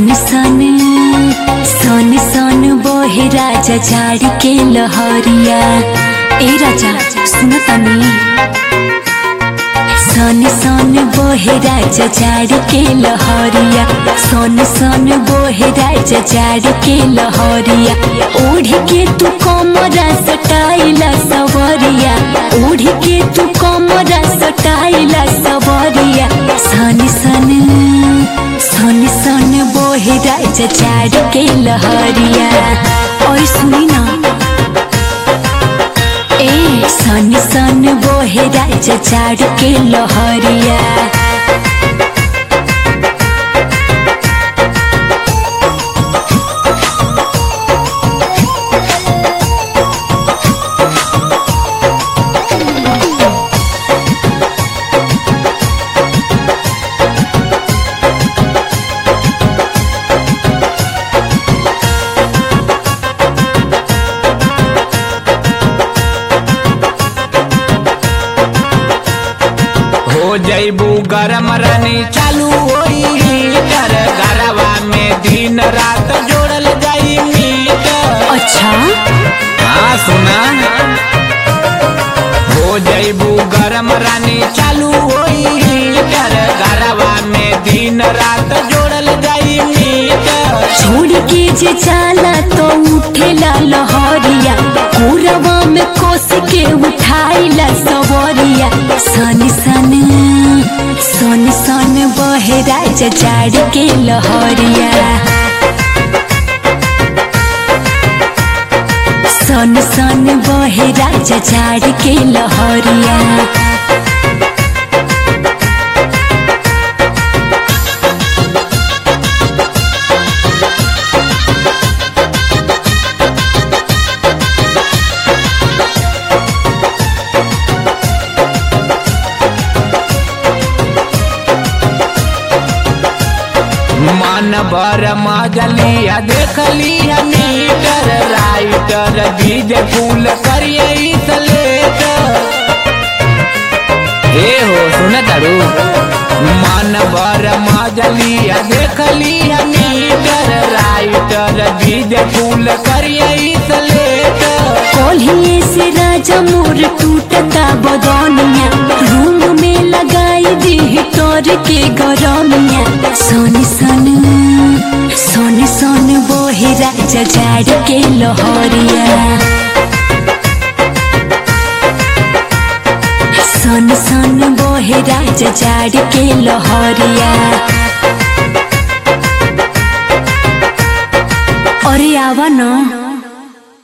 सन सन सन सन बोहे राजा झाड़ी के लहरिया ए राजा सुन तनी सन सन बोहे राजा झाड़ी के लहरिया सन सन बोहे राजा झाड़ी के लहरिया ओढ़ के तू कमरा सटाइला सवरिया ओढ़ के तू कमरा सटाइला सवरिया सन सन सन सन बोहे राजा झाड़ी के लहरिया और सुनी ना ए सन सन बोहे राजा झाड़ के लहरिया हो जैबू गरम रानी चालू होई हीटर गरवा में दिन रात जोड़ल जाई मीटर अच्छा हाँ सुना हो जैबू गरम रानी चालू होई हीटर गरवा में दिन रात जोड़ल जाई मीटर छोड़ के जे जाला तो उठेला लहरिया कोरवा में कोस के उठाइला सवरिया सन सन सन सन बहे राजा झाड़ के लहरिया सन सन बहे राजा झाड़ के लहरिया मन भर मजलिया देखलिया मीटर राइटर बीज फूल करिए सलेटर हे हो सुन तारू मन भर मजलिया देखलिया मीटर राइटर बीज फूल करिए सलेटर कोल्हिए से राजा मोर टूटता बदनिया रूम में लगाई दी तोर के गरमिया सोनी सन सोनी सन बोहे राजा झाड़ के लहरिया सन सन बोहे राजा झाड़ के लहरिया अरे आवा न